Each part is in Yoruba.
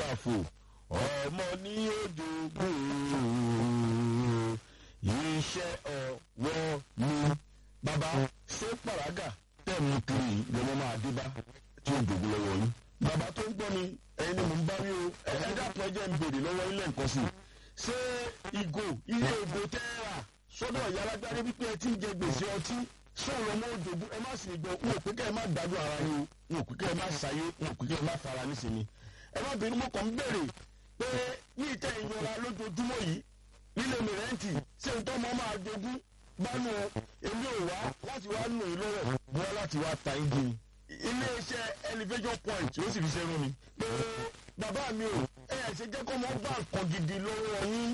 gbàfò ọmọ ní òjòògùn iṣẹ́ ọwọ́ mi. bàbá ṣé pàràgà tẹ̀mú kiri lọ́mọ máa dé bá tí ó dògún lọ́wọ́ yín. bàbá tó ń gbọ́ mi ẹ̀yin ni mò ń bá wí o ẹ dàpọ̀ ẹjẹ́ ń bèrè lọ́wọ́ ilé nǹkan sí i. ṣé ìgò ilé ìgò tẹ́ẹ̀rà sọ́dọ̀ ìyá alágbárí wípé ẹ ti ń jẹ gbèsè ọtí sọ̀rọ̀ ọmọ òjòògùn ẹ má sì gbọ́ wọn ò pé kẹ́ ẹ má dájú ara yín o wọn ò pé kẹ́ ẹ má ṣayé wọn ò pé kẹ́ ẹ má fara nísìnyí. ẹ má bínú mo kàn ń bèrè pé ní ìtẹ́ ìyọra lójoojúmọ́ yìí nílé mi rẹ́ǹtì ṣé n tọ́ mọ́ máa jogún bánú èmi ò wá láti wá nù í lọ́rọ̀ wá láti wá ta igi ni. iléeṣẹ́ elevation point ó sì fi ṣe rún mi. pé bàbá mi ò ẹ ẹ̀ ṣe jẹ́ kó mọ́ bá nǹkan gidi lọ́wọ́ yín.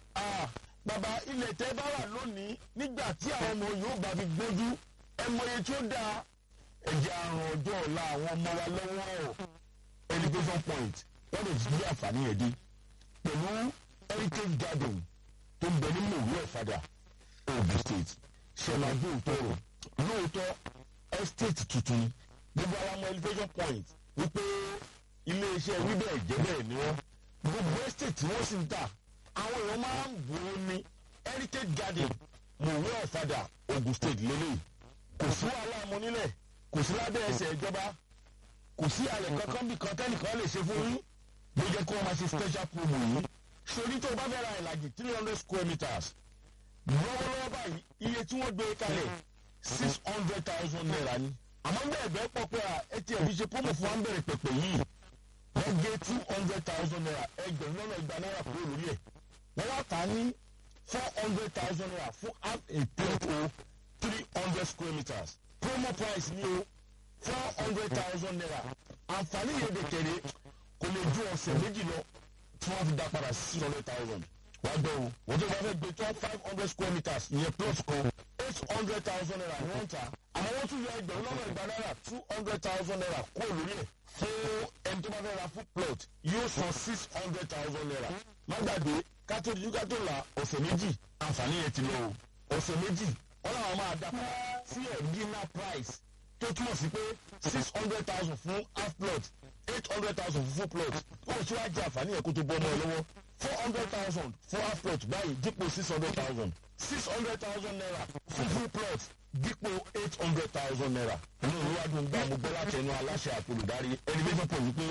bàbá ilẹ̀ tẹ́ bá wà lónìí nígbà tí àwọn ọmọ yóò bá fi gbójú ẹ mọye tí ó dáa ẹ̀jẹ̀ àrùn ọjọ́ ọ̀la àwọn ọmọ wa lọ́wọ́ elevation point wọ́n lè gbé àǹfààní yẹn dé pẹ̀lú heritage garden tó ń bẹ ní mòwú ọ̀fadà ogun state ṣẹlẹ̀ òótọ́ rò lóòótọ́ estate tuntun gbogbo àwọn ọmọ elevation point wípé iléeṣẹ́ wíbẹ̀ jẹ́bẹ̀ ni wọ́n gbogbo estate tí wọ́n sì ń tà àwọn èèyàn máa ń bò ó ní heritage garden mòwú ọ̀fadà ogun state lélẹ̀ kò sí wàhálà ọmọ nílẹ̀ kò sí lábẹ́ ẹsẹ̀ ìjọba kò sí àlẹ́ kankan bí kan tẹ́nìkan lè ṣe fún yín ló jẹ́ kó wọ́n máa ṣe special promo yìí sori tó o bá fẹ́ ra ìlàjì three hundred square meters lọ́wọ́lọ́wọ́ báyìí iye tí wọ́n gbé kalẹ̀ six hundred thousand naira ni àmọ́ bẹ́ẹ̀ bẹ́ẹ̀ pọ̀ pé atm fi ṣe promo fún wa ń bẹ̀rẹ̀ pẹ̀pẹ̀ yìí wọ́n gé two hundred thousand naira ẹgbẹ̀rún lọ́nà ìgbà náírà kúrò lórí ẹ̀ wọ́n wá tà á ní four hundred thousand naira fún half a plot o three hundred square meters promo price ni o four hundred thousand naira àǹfààní yẹn dẹ̀ tẹ̀lé kò lè ju ọ̀sẹ̀ méjì lọ tí wọ́n fi dá padà six hundred thousand wá gbọ́ o wọ́n tó bá fẹ́ gbé tó five hundred square meters ìyẹn plot kan eight hundred thousand naira ni wọ́n ń ta àmọ́ wọ́n tún yọ ẹgbẹ̀rún lọ́nà ìgbà náírà two hundred thousand naira kó lórí ẹ̀ fún ẹni tó bá fẹ́ ra full plot yóò san six hundred thousand naira má gbàgbé kátó ju kátó la ọ̀sẹ̀ méjì àǹfààní yẹn ti lọ o ọ̀sẹ̀ méjì wọ́n làwọn máa dá padà sí ẹ̀dínà price tó túmọ̀ sí pé six hundred thousand fún half plot eight hundred thousand fún full plot wọ́n ti wá jẹ́ àǹfààní yẹn kó tó bọ́ ọmọ ẹ lọ́wọ́ four hundred thousand fún half plot báyìí dípò six hundred thousand six hundred thousand naira fún full plot dípò eight hundred thousand naira. inú ìwádìí ń gbà mú gbọ́ láti ẹnu aláṣẹ àpolùdarí elevation point wípé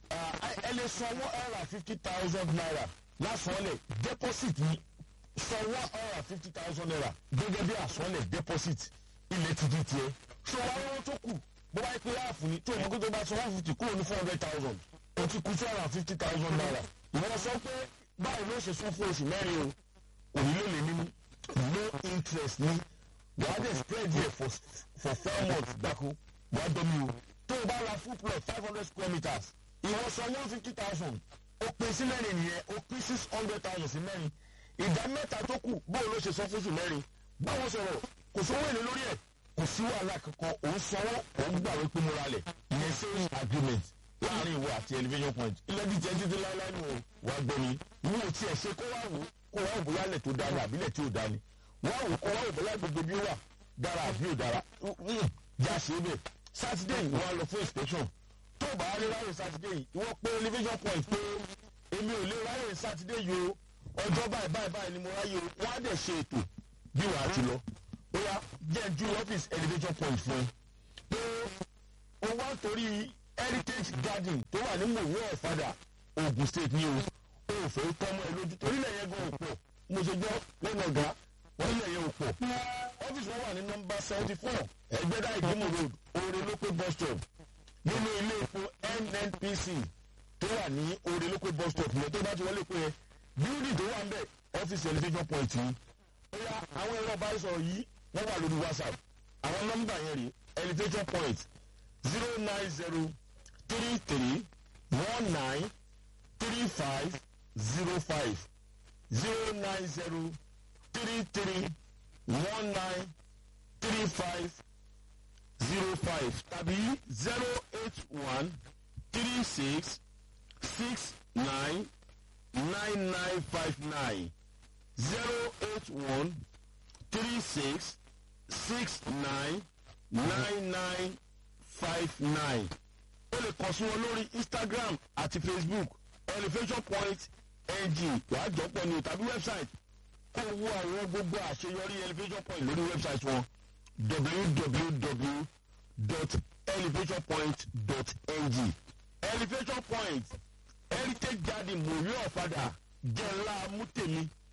ẹ lè san one hundred and fifty thousand naira lásánlẹ̀ deposit ní san one hundred and fifty thousand naira gẹ́gẹ́ bí àsánlẹ̀ deposit ilẹ̀ ti di tiẹ̀. ṣé wàá lọ́wọ́ tó kù bó bá pé láàfin ni tó o mọ̀ kó tó bá san one fifty kúrò ní four hundred thousand o ti kú two hundred and fifty thousand naira. ìwọ sọ pé báyìí ló ṣe sún fún oṣù mẹ́rin o òní ló lè nínú no interest ní wàá dẹ̀ spread here for for four months gbáko wàá dọ́mi o tó o bá ra full plot five hundred square meters ìwọ san one fifty thousand o pín sí mẹ́rin nìyẹn o pín six hundred thousand sí mẹ́rin ìdá mẹ́ta tó kù báwo ló ṣe sọ fún oṣù mẹ́rin báwo sọ̀rọ̀ kò sówó èlé lórí ẹ̀ kò sí wàhálà kankan òun sanwó òun gbà wípé mo ra lẹ̀ ìyẹn sales agreement láàrin ìwọ àti elevation point ilẹ̀ díjẹ́ títí láéláé nù o wàá gbọ́ mi ìwọ ò tiẹ̀ ṣe kó wá wò kó wá wò bóyá lẹ̀ tó dára àbílẹ̀ tí ò dání wá wò kó wá wò bóyá gbogbo bí ó wà dára àbí ò dára já ṣe é bẹ̀ sátidé yìí wọ́n á lọ fún inspection tó bá rí ráyè sátidé yìí ìwọ pé elevation point pé èmi ò lè ráyè sátidé yìí o ọjọ́ báyìí báyìí báyìí ni mo ráyè o wọ́n á dẹ̀ ṣe ètò bí wàá ti lọ bóyá jẹ́ ju ọ́fíìsì elevation point fún ẹ pé o wá torí heritage garden tó wà ní mòwe ọ̀fadà ogun state ní o o ò fẹ́ tọ́mọ ẹ lójú torí ilẹ̀ yẹn gan ò pọ̀ mo ṣe gbọ́ lẹ́nu ọ̀gá wọ́n ilẹ̀ yẹn ò pọ̀ ọ́fíìsì wọn wà ní nọmba seventy four ẹgbẹ́dá ìgbìmọ̀ road oore lópé bus stop nínú ilé epo nnpc tó wà ní oore lópé bus stop yẹn tó bá ti wọlé pé building tó wà ń bẹ̀ ọ́fíìsì elevation point yìí ó yá àwọn ẹ̀rọ bá sọ̀rọ̀ yìí wọ́n wà lórí whatsapp àwọn nọ́mbà yẹn rí elevation point zero nine zero three three one nine three five zero five zero nine zero three three one nine three five zero five tàbí zero eight one three six six nine nine nine five nine zero eight one three six six nine nine nine five nine o lè kàn sí wọn lórí instagram àti facebook elevation point ng wàá jọpọ̀ ní tàbí website kó wo àwọn gbogbo àṣeyọrí elevation point lórí website wọn www.elevationpoint.ng elevation point heritage garden mòrí ọ̀fadà jẹ́ ńlá mútèmi